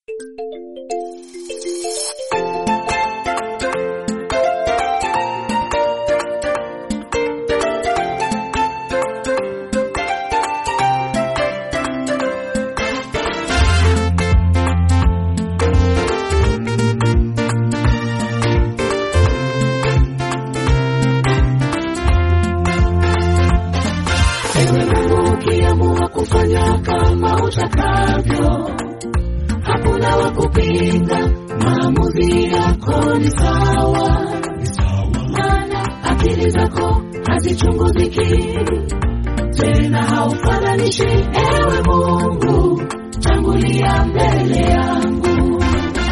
Ewe Mungu ukiamua kufanya kama utakavyo, hakuna wa kupinga, maamuzi yako ni sawa. Maana akili zako hazichunguziki, tena haufananishi. Ewe Mungu, tangulia mbele yangu.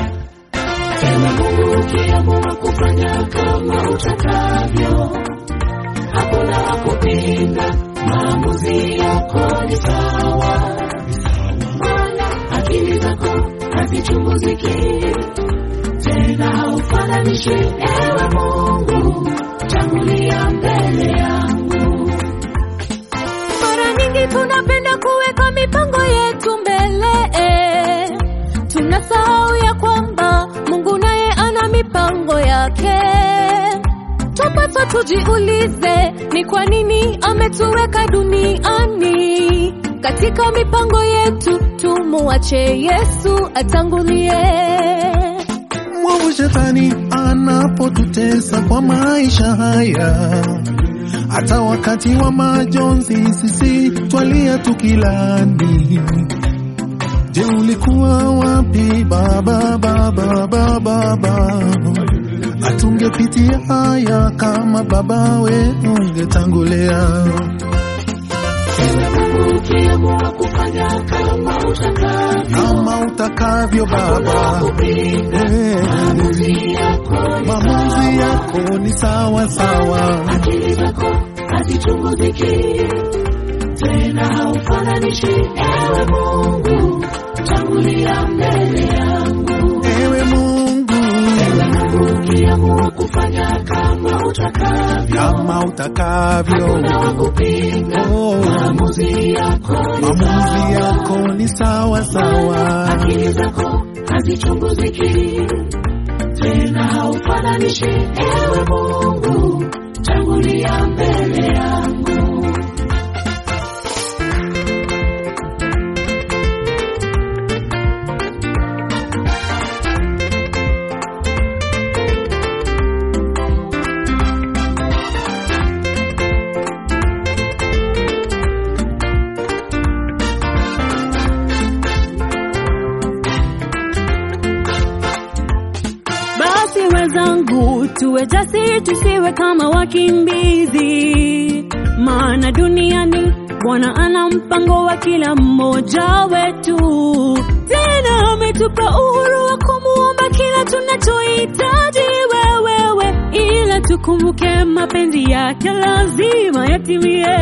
Ewe Mungu ukiamua kufanya kama utakavyo, hakuna wa kupinga, maamuzi yako ni sawa. Maana akili zako hazichunguziki, tena haufananishi. Ewe Mungu, tangulia mbele yangu. Mara nyingi tunapenda kuweka mipango yetu mbele, tunasahau ya kwamba Mungu naye ana mipango yake. Tupasa tujiulize ni kwa nini ametuweka duniani. Katika mipango yetu tumuache Yesu atangulie. mwovu shetani anapotutesa kwa maisha haya, hata wakati wa majonzi sisi twalia tukilani. Je, ulikuwa wapi baba, baba, baba, baba? Hatungepitia haya kama baba wetu ungetangulia. Ewe Mungu ukiamua kufanya kama utakavyo, Kama utakavyo hakuna wa Baba, kupinga, eh, maamuzi yako ni maamuzi sawa. yako ni sawa sawa. akili zako hazichunguziki, tena haufananishi. Ewe Mungu, tangulia mbele yangu. Ewe Mungu, Ewe Mungu, ukiamua kufanya kama utakavyo, kama utakavyo, hakuna wa kupinga, Oh. maamuzi yako ni maamuzi sawa. yako ni sawa sawa. akili zako hazichunguziki, tena haufananishi. Ewe Mungu, tangulia mbele yangu. Basi wenzangu, tuwe jasiri, tusiwe kama wakimbizi, maana duniani Bwana ana mpango wa kila mmoja wetu. Tena ametupa uhuru wa kumuomba kila tunachohitaji wewewe, ila tukumbuke mapenzi yake lazima yatimie.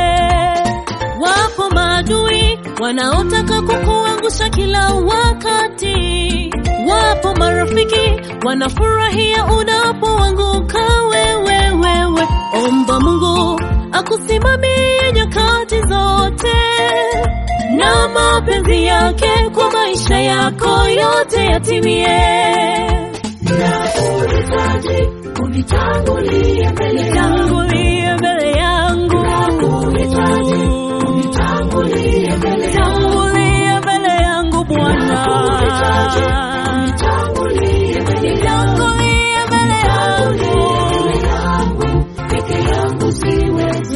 Wapo maadui wanaotaka kukuangusha kila wakati, wapo marafiki wanafurahia unapoanguka wewe. Wewe omba Mungu akusimamie nyakati zote, na mapenzi yake kwa maisha yako yote yatimie. Nakuhitaji unitangulie mbele yangu, Tangulie mbele yangu, Nakuhitaji unitangulie mbele yangu, tangulie mbele yangu Bwana. Nakuhitaji unitangulie mbele yangu, Tangulie mbele yangu. mbele yangu peke yangu siwezi.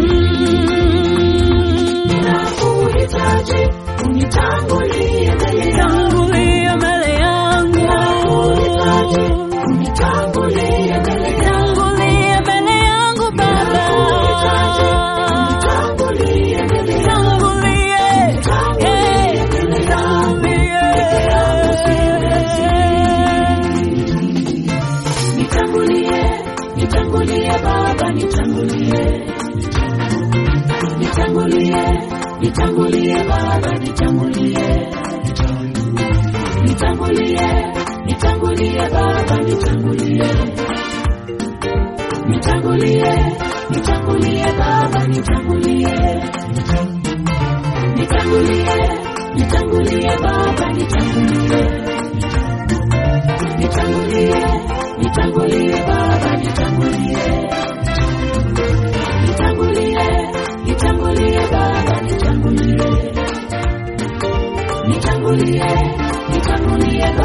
Mm. Nakuhitaji unitangulie mbele yangu, Tangulie mbele yangu. Nakuhitaji unitangulie mbele yangu, Tangulie mbele yangu Baba. unitangulie mbele yangu. Tangulie. Eh, tangulie. Nitangulie, nitangulie Baba, nitangulie. Nitangulie, nitangulie Baba, nitangulie. Nitangulie, nitangulie Baba, nitangulie. Nitangulie, nitangulie Baba, nitangulie. Nitangulie, nitangulie Baba, nitangulie. nitangulie, nitangulie